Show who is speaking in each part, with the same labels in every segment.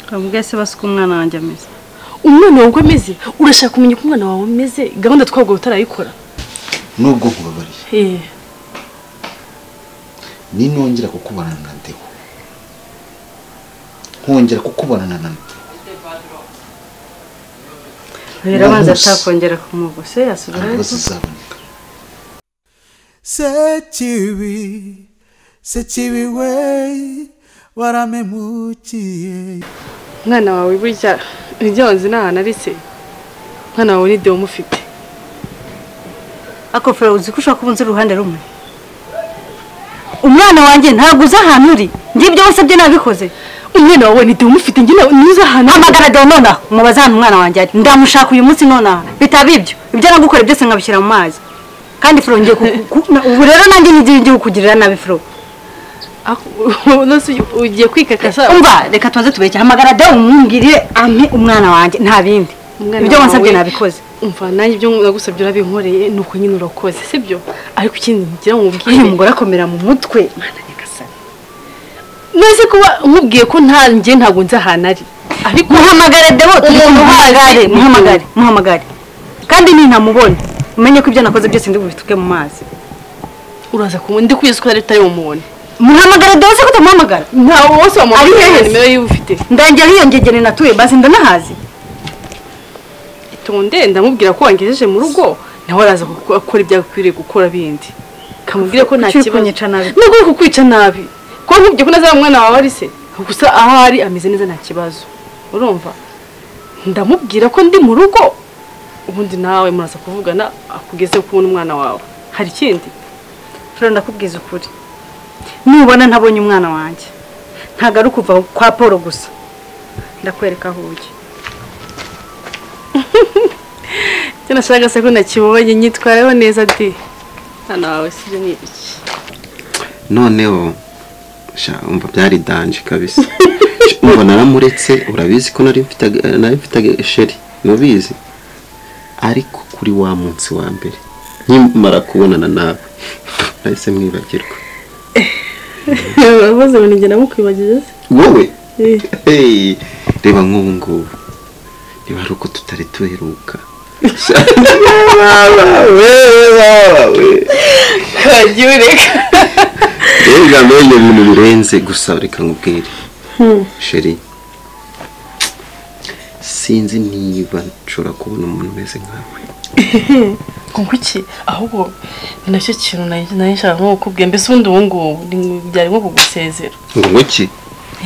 Speaker 1: Kavuga se basuka umwana wanjye ameze
Speaker 2: umwana wawe uko ameze urashaka kumenya uko umwana wawe ameze gahunda twabwo utarayikora
Speaker 3: nubwo nkubabariye
Speaker 2: Eh,
Speaker 3: ninongera kukubona na Ndeo nkongera kukubona na Ndeo
Speaker 1: rero abanza
Speaker 3: Nabuze.
Speaker 1: atakongera kumugo se yasubirayo
Speaker 3: ntabwo zizaboneka
Speaker 4: sekibi sekibi we waramemukiye
Speaker 2: umwana wawe burya ibyo wanze ni ahantu arise umwana wawe ni dewo umufite
Speaker 1: ako fera uzi ko ushaka kuba unzi uruhande rumwe umwana wanjye ntabwo uzi ahantu uri ngibyo wose byo nabikoze
Speaker 2: umwana wawe ni dewo umufite njye ntuzi ahantu
Speaker 1: hamagara dewo nonaha umubaze ahantu umwana wanjye ari ndamushaka uyu munsi nonaha bitaba ibyo ibyo nagukoreye byose nkabishyira mu mazi kandi fero ngiye ku- ku- na- ubu rero nanjye ngiye ngiye kukugirira nabi fero
Speaker 2: Aho- nonese ugiye kwikakasa
Speaker 1: umva reka tubanze tubeke hamagara dewo umwungirire ampe umwana wanjye nta bindi
Speaker 2: Umwana
Speaker 1: ibyo wansabye
Speaker 2: wawe-
Speaker 1: nabikoze
Speaker 2: umva nanjye ibyo nagusabye urabinkoreye ni uko nyine urakoze sibyo ariko ikindi ngira ngo
Speaker 1: uyu
Speaker 2: mubwire
Speaker 1: mugore akomera mu mutwe mwana nyagasani
Speaker 2: nonese kuba nkubwiye ko nta njye ntabwo nzi ahantu ari ariko
Speaker 1: muhamagare dewo
Speaker 2: Umuntu
Speaker 1: muhamagare
Speaker 2: uhazi.
Speaker 1: muhamagare muhamagare kandi nintamubona umenye ko ibyo nakoze byose ndi bubituke mu mazi
Speaker 2: uraza kumubona ndi kwizi ko utari utari bumubone
Speaker 1: muhamagare dewo se ko utamuhamagara
Speaker 2: ntawe wose
Speaker 1: Ari
Speaker 2: wamubona
Speaker 1: hehe se?
Speaker 2: nimero yiwe ufite
Speaker 1: ndangira hiyongegere natuye basi ndanahazi
Speaker 2: itonde ndamubwira ko wangejeje mu rugo nawe araza kuko- akora ibyakwiriye gukora bindi kamubwire ko nta
Speaker 1: Kuki uri
Speaker 2: kibazo
Speaker 1: kunyica nabi?
Speaker 2: nubwo uri kukwica nabi ko nkubwiye ko nazaba umwana wawe ari se gusa aho ari ameze neza nta kibazo urumva ndamubwira ko ndi mu rugo ubundi nawe muraza kuvugana akugezeho kubona umwana wawe hari ikindi
Speaker 1: fero ndakubwiza ukuri nubona ntabonye umwana wanjye ntabwo ari ukuva kwa paul gusa ndakwereka aho ujya
Speaker 2: icyo nashakaga se ko nakibonye nyitwareho neza di umwana wawe si ibyo ni ibiki
Speaker 5: noneho sha umva byari danje kabisa umva naramuretse urabizi ko nari mfite aga- nari mfite aga- sheri nubizi ariko kuri wa munsi wa mbere nkimara kubonana nawe nahise mwibagirwa
Speaker 2: urakoze ngo njye namukwibagije se
Speaker 5: wowe
Speaker 2: Eh.
Speaker 5: Hey, reba nk'ubu ngubu niba ari uko tutari duheruka Sha,
Speaker 2: kagiye ureka
Speaker 5: mbega mbega ibintu birenze gusa reka nkubwire sheri sinzi niba nshobora kubona umuntu umeze nkawe
Speaker 2: ngo iki ahubwo ni nacyo kintu nari nari nshaka nko kukubwira mbese ubundi ubu ngubu ni- byari nko kugusezera
Speaker 5: ngo ki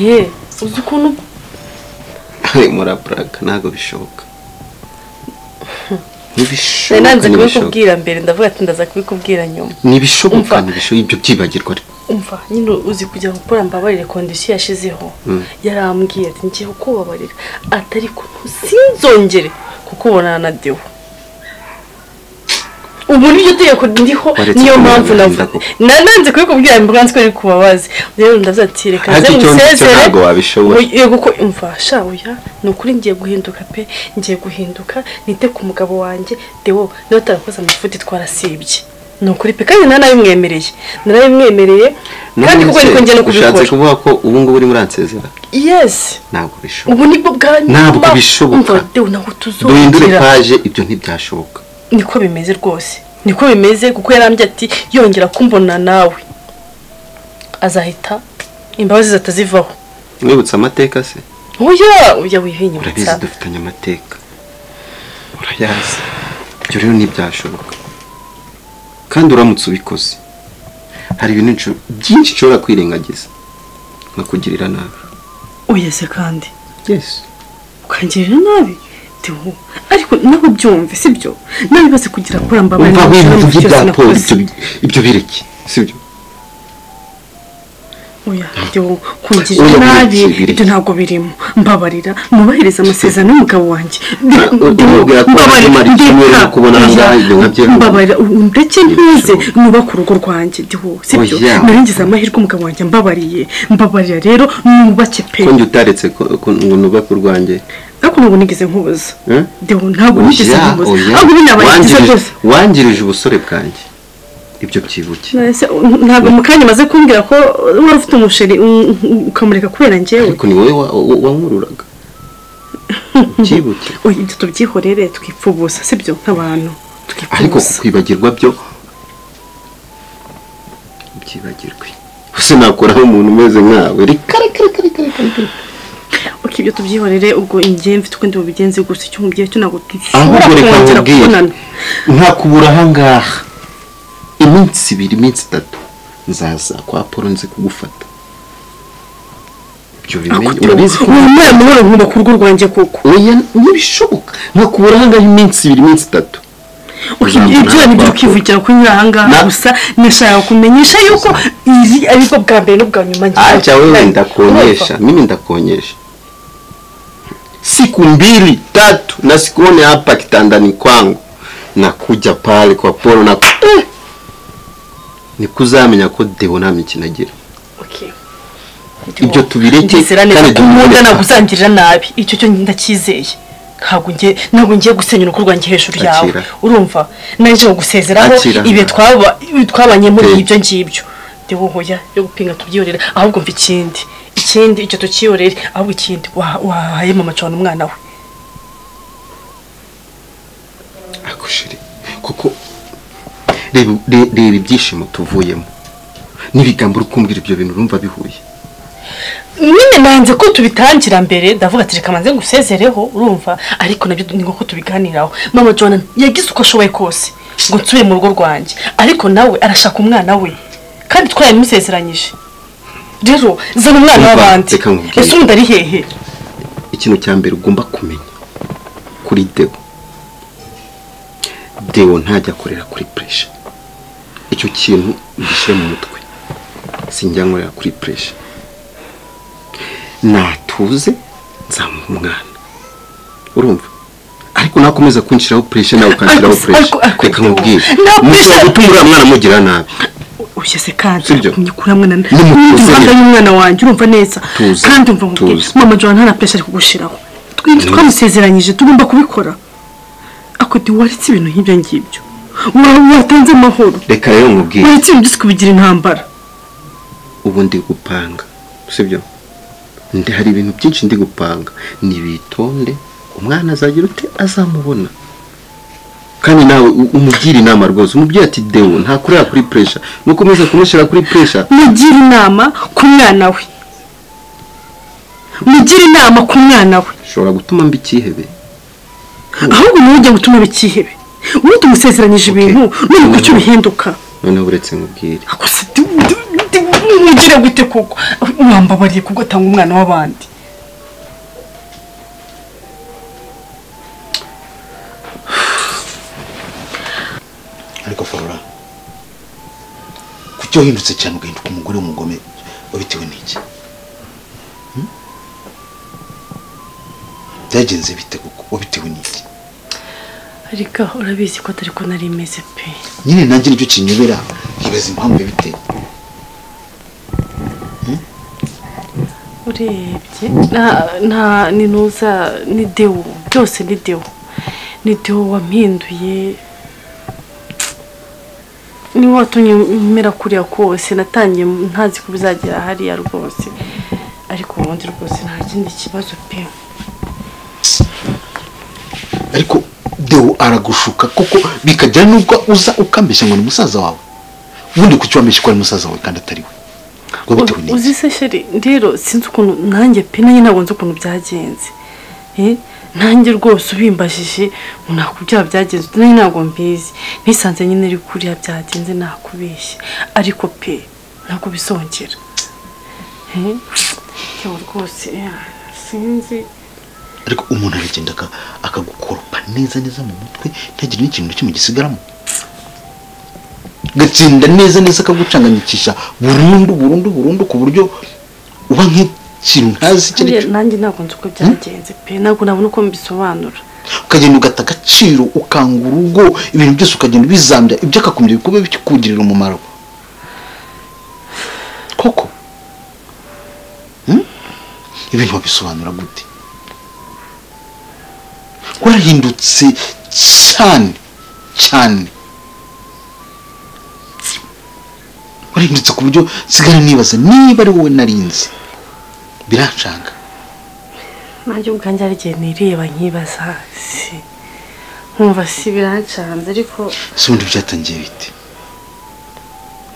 Speaker 2: ye uzi ukuntu
Speaker 5: muraburaka ntabwo bishoboka ntibishoboka
Speaker 2: nari nanze
Speaker 5: ntibishoboka
Speaker 2: kubikubwira mbere ndavuga ati ndaza kubikubwira nyuma
Speaker 5: ntibishoboka
Speaker 2: Umva.
Speaker 5: ntibishoboka ibyo byibagirwa ariko
Speaker 2: umva nyine uzi kujya gukora mbabarire kondisiyo yashizeho
Speaker 5: Mm.
Speaker 2: yarambwiye ati ngiye kukubabarira atari ko sinzongere kukubonana na dewo ubu niryo tegeko ndiho
Speaker 5: Waretse
Speaker 2: niyo mpamvu
Speaker 5: kumubonana
Speaker 2: navuga
Speaker 5: n'indabo.
Speaker 2: Na- nanze kubikubwira mbanze ko ari kubabazi rero ndavuga ati reka
Speaker 5: Ariko
Speaker 2: nze
Speaker 5: icyo ngicyo
Speaker 2: musezere
Speaker 5: ntabwo wabishobora.
Speaker 2: Oya, yego ko umva sha oya ni ukuri ngiye guhinduka pe ngiye guhinduka nite ku mugabo wanjye dewo niba utarakoze amafuti twarasibye ni ukuri pe kandi nta nabimwemereye narabimwemereye kandi kuko niko ngiye no
Speaker 5: ushatse
Speaker 2: kubikora
Speaker 5: kuvuga ko ubu ngubu urimo uransezera
Speaker 2: yes
Speaker 5: ntabwo bishoboka
Speaker 2: ubu nibwo bwa
Speaker 5: Ntabwo
Speaker 2: nyuma.
Speaker 5: bishoboka.
Speaker 2: umva dewo ntabwo
Speaker 5: duhindure
Speaker 2: tuzongera
Speaker 5: paje ibyo ntibyashoboka
Speaker 2: niko bimeze rwose niko bimeze kuko yarambye ati yongera kumbona nawe azahita imbabazi zitazivaho
Speaker 5: mwibutse amateka se
Speaker 2: oya
Speaker 5: urabizi
Speaker 2: oya wihinyutsa
Speaker 5: dufitanye amateka urayazi ibyo rero ntibyashoboka kandi uramutse ubikoze hari ibintu nsho- byinshi ushobora kwirengagiza nkakugirira nabi
Speaker 2: oya se kandi
Speaker 5: yesi
Speaker 2: ukangirira nabi dewo ariko nabo byumve sibyo nawe bibaze kugira kuri ambabarira
Speaker 5: umva nk'ibintu by'ibya polo ibyo bireke sibyo
Speaker 2: oya dewo kungirira
Speaker 5: Oya,
Speaker 2: nabi
Speaker 5: bireke,
Speaker 2: ibyo ntabwo birimo mbabarira mwubahiriza amasezerano y'umugabo wanjye
Speaker 5: Ah, uramubwira ko wamara icyumweru nakubonana ngaha, ibyo nkabyemera.
Speaker 2: mbabarira ndetse ntuze
Speaker 5: Birashoboka.
Speaker 2: nubaka urugo rwanjye dewo sibyo
Speaker 5: Oya.
Speaker 2: narengize amahirwe umugabo wanjye ambabariye mbabarira rero nubake pe
Speaker 5: ko njye utaretse ko- ko- ngo nubake urwanjye
Speaker 2: ariko ntabwo nigeze nkubuza
Speaker 5: Eh?
Speaker 2: dewo ntabwo nigeze
Speaker 5: Oya,
Speaker 2: nkubuza
Speaker 5: oya.
Speaker 2: ahubwo binabaye byiza
Speaker 5: Wangirije-
Speaker 2: rwose
Speaker 5: wangirije ubusore bwanjye ibyo byibuke
Speaker 2: Ese, ntabwo mu kanya maze kumbwira ko wari ufite umusheri um, um, ukamureka kubera njyewe
Speaker 5: ariko ni wowe wa- wa- wankururaga ukibuke
Speaker 2: oya ibyo tubyihorere twipfa ubusa sibyo nk'abantu twipfa
Speaker 5: ariko
Speaker 2: ubusa
Speaker 5: kwibagirwa byo byibagirwe gusa nakoraho umuntu umeze nkawe reka reka reka reka reka reka
Speaker 2: uko ibyo tubyihorere ubwo ingiye mfite uko ndi bubigenze gusa icyo umubyeyi cyo ntabwo dushobora
Speaker 5: ahubwo reka
Speaker 2: kongera
Speaker 5: nkubwire
Speaker 2: kubonana
Speaker 5: ntakubura ahangaha iminsi ibiri iminsi itatu nzaza kwa polo nze kugufata ibyo bimenye urabizi ko
Speaker 2: wemera amahoro nkunda ku rugo rwanjye kuko
Speaker 5: oya ntibishoboka nkakubura ahangaha iminsi ibiri iminsi itatu
Speaker 2: Uko ibyo ibyo nibyo ukivugira kunyura ahangaha
Speaker 5: Na-
Speaker 2: gusa nishaka kumenyesha yuko izi ariko bwa mbere n'ubwa nyuma ngiye
Speaker 5: acha wewe
Speaker 2: kubonana.
Speaker 5: ndakonyesha mimi ndakuonyesha siku mbili tatu na sikuone hapa kitandani kwangu nakuja pale kwa polo na eh! nikuzamenya ko deo nta mikino agira
Speaker 2: Okay.
Speaker 5: ibyo tubireke
Speaker 2: ndizera neza ko nkunda
Speaker 5: dukore.
Speaker 2: naguzangirira nabi icyo cyo ndacyizeye ntabwo ngiye ntabwo ngiye gusenya urugo rwanjye hejuru yawe
Speaker 5: Akira.
Speaker 2: urumva naje gusezeraho
Speaker 5: Akira.
Speaker 2: ibihe twaba- twabanye muri
Speaker 5: Te.
Speaker 2: ibyo ngibyo ndi wohoya yo gupinga tubyihorere ahubwo mva ikindi ikindi icyo tukihorere ahubwo ikindi wa- wahaye mama cana umwana we
Speaker 5: Ako shiri kuko reba re- reba ibyishimo tuvuyemo n'ibigambo uri kumbwira ibyo bintu urumva bihuye
Speaker 2: nyine nanze ko tubitangira mbere ndavuga ati reka manze ngusezereho urumva ariko nabyo ni nk'uko tubiganiraho mama jona yagize uko ashoboye kose ngo nsubire mu rugo rwanjye ariko nawe arashaka umwana we kandi twarabimusezeranyije rero zana umwana
Speaker 5: Umva,
Speaker 2: w'abandi
Speaker 5: reka nkubwire.
Speaker 2: ese undi ari hehe
Speaker 5: ikintu cya mbere ugomba kumenya kuri deo deo ntajya akorera kuri puresha icyo kintu gishyire mu mutwe sinjya nkorera kuri puresha natuze nzamuha umwana urumva ariko nakomeza kunshyiraho puresha nawe ukanshyiraho
Speaker 2: Ariko-
Speaker 5: puresha
Speaker 2: ariko- ariko
Speaker 5: reka
Speaker 2: Deo,
Speaker 5: nkubwire
Speaker 2: nta
Speaker 5: mushobora
Speaker 2: pressure-
Speaker 5: gutuma uriya mwana mugira nabi
Speaker 2: ushyese kandi
Speaker 5: Sibyo.
Speaker 2: kumyikuramwe na
Speaker 5: Nimutuze
Speaker 2: n'umuhanda
Speaker 5: rero.
Speaker 2: y'umwana wanjye urumva neza
Speaker 5: Tuze,
Speaker 2: kandi umva nkubwira
Speaker 5: tuze.
Speaker 2: mama jona nta na puresha ari kugushiraho twinshi
Speaker 5: Mm.
Speaker 2: twamusezeranyije tugomba kubikora ako ntiwaretse ibintu nk'ibyo ngibyo Wa- watanze amahoro
Speaker 5: reka rero nkubwire
Speaker 2: uretse ibintu byose kubigira intambara
Speaker 5: ubu ndi gupanga sibyo ndi hari ibintu byinshi ndi gupanga nibitonde umwana azagira ute azamubona kandi nawe u- umugire inama rwose umubyeyi ati dewo ntakureba kuri puresha nukomeza kumushyira kuri puresha
Speaker 2: mugira inama ku mwana we mugira inama ku mwana we
Speaker 5: ushobora gutuma mba ikihebe
Speaker 2: ahubwo niwe ujya gutuma bikihebe wowe tumusezeranyije ibintu none kucyo bihinduka
Speaker 5: noneho uretse nkubwire
Speaker 2: gusa ugire gute kuko mwambabariye kuko atanga umwana w'abandi
Speaker 3: ariko forora kuki wahindutse cyane ugahinduka umugore w'umugome wabitewe n'iki Hmm? byagenze bite kuko wabitewe n'iki
Speaker 2: ariko urabizi ko atari ko nari meze pe
Speaker 3: nyine nanjye nicyo kinyobera nkibaza impamvu yabiteye
Speaker 2: urebye nta nta ni nuza ni dewo byose ni dewo ni dewo wampinduye niwe watumye mera kuriya kose natangiye ntazi ko bizagera hariya rwose ariko ubundi rwose nta kindi kibazo pe
Speaker 3: ariko dewo aragushuka kuko bikagera n'ubwo uza ukambeshya ngo ni musaza wawe ubundi kuki wambeshya ko ari musaza wawe kandi atari we wabitewe
Speaker 2: Uzi-
Speaker 3: n'iki
Speaker 2: uzi se sheri rero sinzi ukuntu nanjye pe nanjye ntabwo nzi ukuntu byagenze Eh, nanjye rwose ubimbajije ngo nakubyaba byagenze nanjye ntabwo mbizi nisanze nyine ari kuriya byagenze nakubeshye ariko pe ntabwo bisongera Eh, yewe rwose eh, sinzi
Speaker 3: ariko umuntu aragenda aka- akagukoropa neza neza mu mutwe ntagire n'ikintu na kimwe gisigaramo gatsinda neza neza akagucanganyikisha burundu burundu burundu ku buryo uba nk'ikintu ntazi icyo ari
Speaker 2: Nanjye-
Speaker 3: cyo
Speaker 2: nanjye ntabwo nzi uko byagenze pe ntabwo nabona uko mbisobanura
Speaker 3: ukagenda ugata agaciro ukanga urugo ibintu byose ukagenda ubizambya ibyo akakumira bikuba bikugirira umumaro koko Hmm? ibintu wabisobanura gute warahindutse cyane cyane warahindutse ku buryo nsigara nibaza niba ari wowe narinzi birashanga
Speaker 2: nanjye ubwanjye hari igihe nireba nkibaza si nkumva si birancanze ariko
Speaker 3: se ubundi byatangiye bite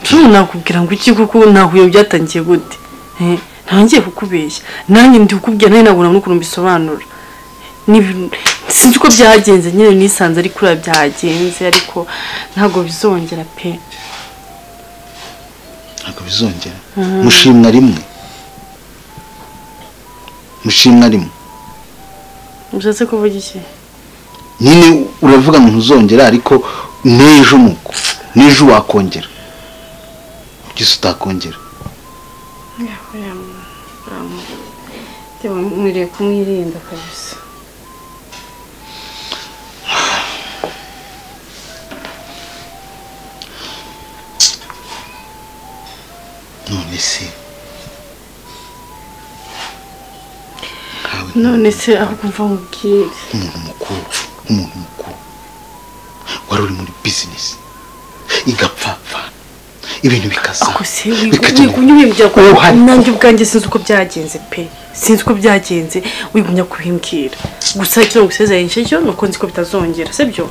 Speaker 2: cumi nakubwira ngo iki kuko nahuye byatangiye gute Eh, ntangiye kukubeshya nanjye ndi kukubwira nanjye nabona n'ukuntu mbisobanura Ni- sinzi uko byagenze nyine nisanze ari kuriya byagenze ariko ntabwo bizongera pe
Speaker 3: ntabwo bizongera mushimwa rimwe mushimwa rimwe
Speaker 2: ushatse kuvuga iki
Speaker 3: nyine uravuga ngo ntuzongera ariko n'ejo nuko n'ejo wakongera ugise utakongera
Speaker 2: mwiriye kumwirinda kabisa
Speaker 3: none se nkawe
Speaker 2: none se aho kumva nkubwire
Speaker 3: nk'umuntu mukuru nk'umuntu mukuru wari uri muri bizinesi igapfapfa ibintu
Speaker 2: ako
Speaker 3: bikazamuka
Speaker 2: se
Speaker 3: bikajya mu-
Speaker 2: wigumya ubimbwira ko
Speaker 3: Uruhare.
Speaker 2: nanjye ubwanjye sinzi uko byagenze pe sinzi uko byagenze wigumya kubimbwira gusa icyo gusezeranyije cyo ni uko nzi ko bitazongera sibyo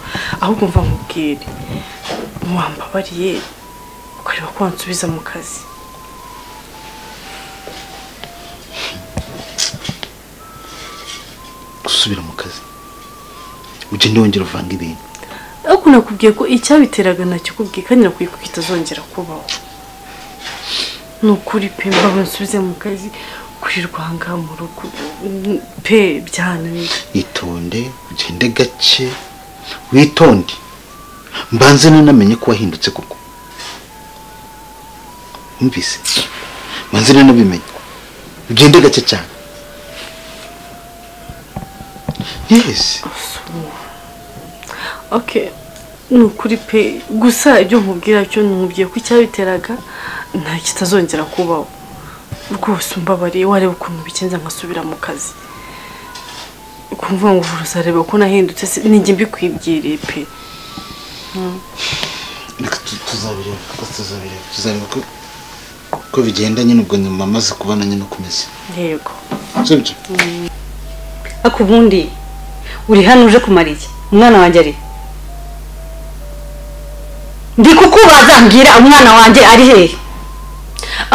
Speaker 2: ahubwo mva nkubwire wambabariye ukareba ko wansubiza mu kazi
Speaker 3: gusubira mu kazi ugende wongera uvanga ibintu
Speaker 2: ariko nakubwiye ko icyabiteraga nacyo kubwiye kandi nakubwiye ko kitazongera kubaho ni ukuri pe mbaba nsubize mu kazi kurirwa aha ngaha mu rugo pe byananiye
Speaker 3: itonde ugende gake witonde mbanze nanamenye ko wahindutse koko wumvise mbanze nanabimenye ugende gake cyane yesi
Speaker 2: ok ni ukuri pe gusa ibyo nkubwira cyo nkubwiye ko icyabiteraga nta kitazongera kubaho rwose umbabariye wareba ukuntu bikenze ngasubira mu kazi ukumva ngo uzareba ko nahindutse se ninjye mbikwibwiriye pe
Speaker 3: reka tu- tuzabireba reka tuzabireba tuzareba ko ko bigenda nyine ubwo nyuma amaze kubona nyine ukomeza
Speaker 2: yego
Speaker 3: sibyo
Speaker 1: ariko ubundi uri hano uje kumara iki umwana wanjye ari he? ndi kukubaza mbwira umwana wanjye ari hehe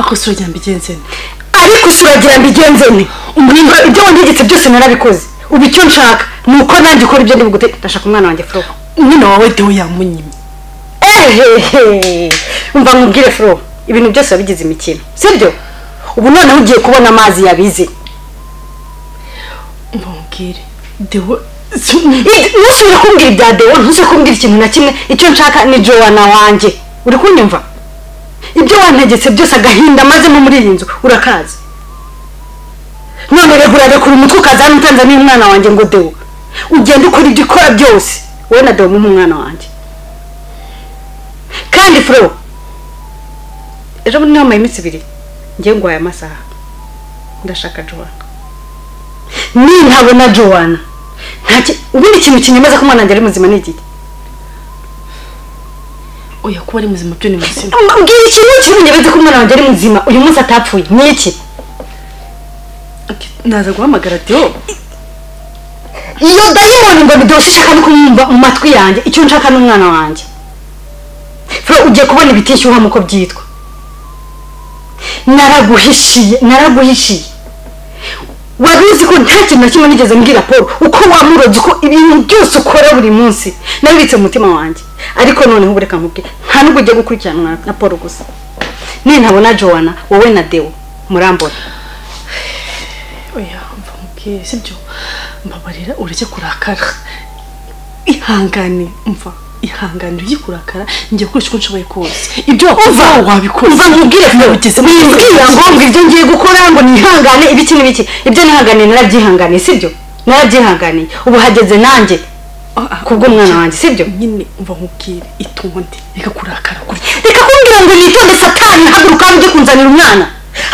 Speaker 2: ako si urugendo mbigenze nte
Speaker 1: ariko usuragira mbigenze ne umurimo ibyo wandigitse byose narabikoze ubu icyo nshaka ni uko nanjye ukora ibyo ndi bugute ndashaka umwana wanjye furo
Speaker 2: umwana wawe deho yamunyimye
Speaker 1: ehehe umva nkubwire furo ibintu byose wabigize imikino sibyo ubu noneho ugiye kubona amazi yabize
Speaker 2: mbabwire deho si
Speaker 1: I- ntusubire kumbwira ibya dewa ntusubire kumbwira ikintu na kimwe icyo nshaka ni jowana wanjye uri kunyumva ibyo wantegetse byose agahinda mazemo muri iyi nzu urakazi none reka urarekura umutwe ukaza hano utanze n'umwana wanjye ngo dewo ugende ukora ibyo ukora byose wowe na dewo muhe umwana wanjye kandi furo ejo bundi niho iminsi ibiri ngewe ngwaye amasaha ndashaka jowana nintabona jowana ntaki ubundi ikintu kinyemeza ko umwana wanjye ari muzima ni iki
Speaker 2: oya kuba ari muzima byo ni muzima
Speaker 1: mbwira ikintu kinyemeza ko umwana wanjye ari muzima uyu munsi atapfuye ni iki
Speaker 2: Ok, naza guhamagara deho
Speaker 1: iyo dayimoni ngo bidoshye ishaka no kumwumva mu matwi yanjye icyo nshaka ni umwana wanjye fro ugiye kubona ibitishyuha nk'uko byitwa naraguhishiye naraguhishiye wari uzi ko nta kintu na kimwe nigeze mbwira paul uko wamurobye uko ibintu byose ukora buri munsi nabibitse mu mutima wanjye ariko noneho ubu reka nkubwire nta n'ubwo ugiye gukurikiranwa na paul gusa nintabona jowana wowe na dewo murambona
Speaker 2: oya mva mubwire sibyo mbabarira urajya kurakara ihangane mva ihangane ujye kurakara njye gukoresha uko nshoboye kose ibyo wakoze wabikoze
Speaker 1: uva mubwire
Speaker 2: nabigeze mu
Speaker 1: wimbwira ngo ngo ibyo ngiye gukora ngo nihangane ibiki n'ibiki ibyo nihanganiye narabyihanganiye sibyo narabyihanganiye ubu hageze nanjye kubw'umwana wanjye, sibyo?
Speaker 2: nyine mva mubwire itonde reka kurakara gutya
Speaker 1: reka kumbwira ngo nitonde satani haguruka ujye kunzanira umwana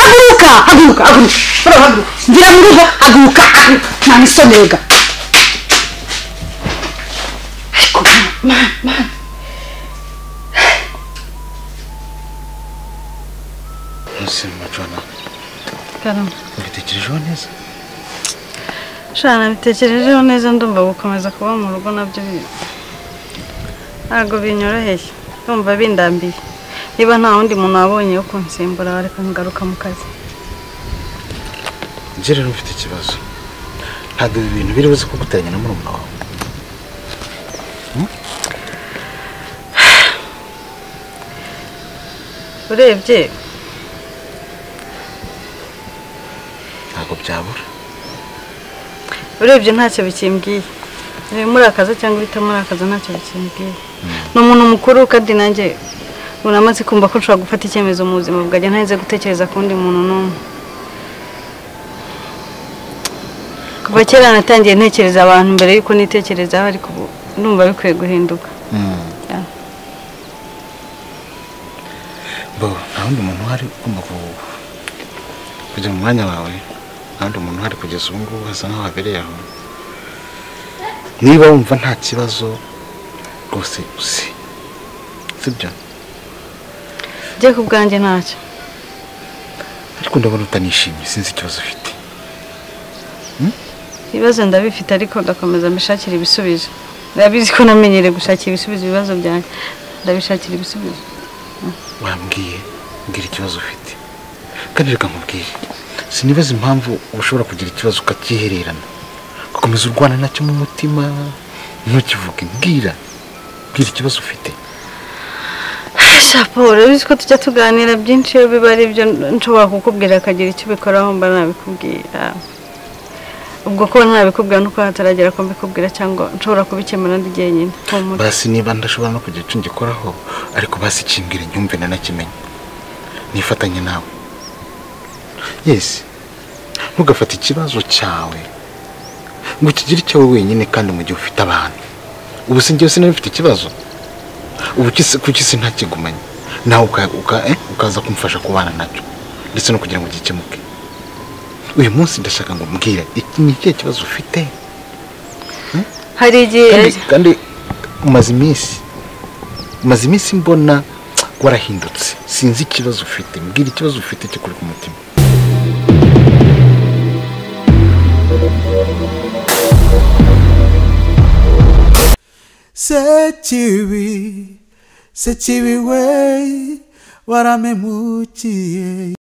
Speaker 1: haguruka haguruka haguruka Bro, haguruka ngira mu rugo haguruka haguruka nta misonega ariko mama mama
Speaker 3: ntusime macana
Speaker 1: karama
Speaker 3: ubitekerejeho neza
Speaker 1: nshana bitekerejeho neza ndumva gukomeza kuba mu rugo nabyo bi- ntabwo binyoroheye ndumva bindambiye niba nta wundi muntu wabonye wo kunsimbura wareka ngaruka mu kazi
Speaker 3: njye rero mfite ikibazo ntabwo ibi bintu biri buze kuguteranya na murumuna wawe
Speaker 1: urebye
Speaker 3: ntabwo byabura
Speaker 1: urebye ntacyo bikimbwiye ibimurakaza cyangwa ibitamurakaza ntacyo bikimbwiye ni umuntu mukuru kandi nanjye uramaze kumva ko nshobora gufata icyemezo mu buzima bwanjye ntarinze gutekereza ku wundi muntu n'umwe kuva kera natangiye ntekereza abantu mbere y'uko nitekerezaho ariko ubu ndumva bikwiye guhinduka
Speaker 3: bo nta wundi muntu uhari ugomba ku- kujya mu mwanya wawe nta wundi muntu uhari kugeza ubu ngubu hasa nk'aho habereye aho niba wumva nta kibazo rwose uzi sibyo
Speaker 1: njye ku bwanjye ntacyo
Speaker 3: ariko ndabona utanishimye sinzi ikibazo ufite
Speaker 1: ibibazo ndabifite ariko ndakomeza mbishakira ibisubizo ndabizi ko namenyereye gushakira ibisubizo ibibazo byanjye ndabishakira ibisubizo
Speaker 3: wambwiye mbwira ikibazo ufite kandi reka nkubwire sinibaza impamvu uba ushobora kugira ikibazo ukacyihererana ugakomeza urwana nacyo mu mutima ntukivuge mbwira mbwira ikibazo ufite
Speaker 1: shapo urabizi ko tujya tuganira byinshi iyo biba ari byo nshobora kukubwira akagira icyo ubikoraho mba nabikubwira ubwo kuba nabikubwira nuko hataragera ko mbikubwira cyangwa nshobora kubikemura ndi jyenyine humura
Speaker 3: basi niba ndashobora no kugira icyo ngikoraho ariko basi kimbwira nyumve nanakimenye nifatanye nawe yesi ntugafate ikibazo cyawe ngo ukigire icyawe wenyine kandi mu gihe ufite abantu ubu si njyewe sinari mfite ikibazo ubu kisi- kuki si ntakigumanye nawe uka- uka- eh, ukaza kumfasha kubana nacyo ndetse no kugira ngo gikemuke uyu munsi ndashaka ngo mbwire iki ni ikihe kibazo ufite
Speaker 1: hari igihe
Speaker 3: kandi kandi umaze iminsi umaze iminsi mbona warahindutse sinzi ikibazo ufite mbwira ikibazo ufite kikuri ku mutima
Speaker 4: sekibi sekibi we waramemukiye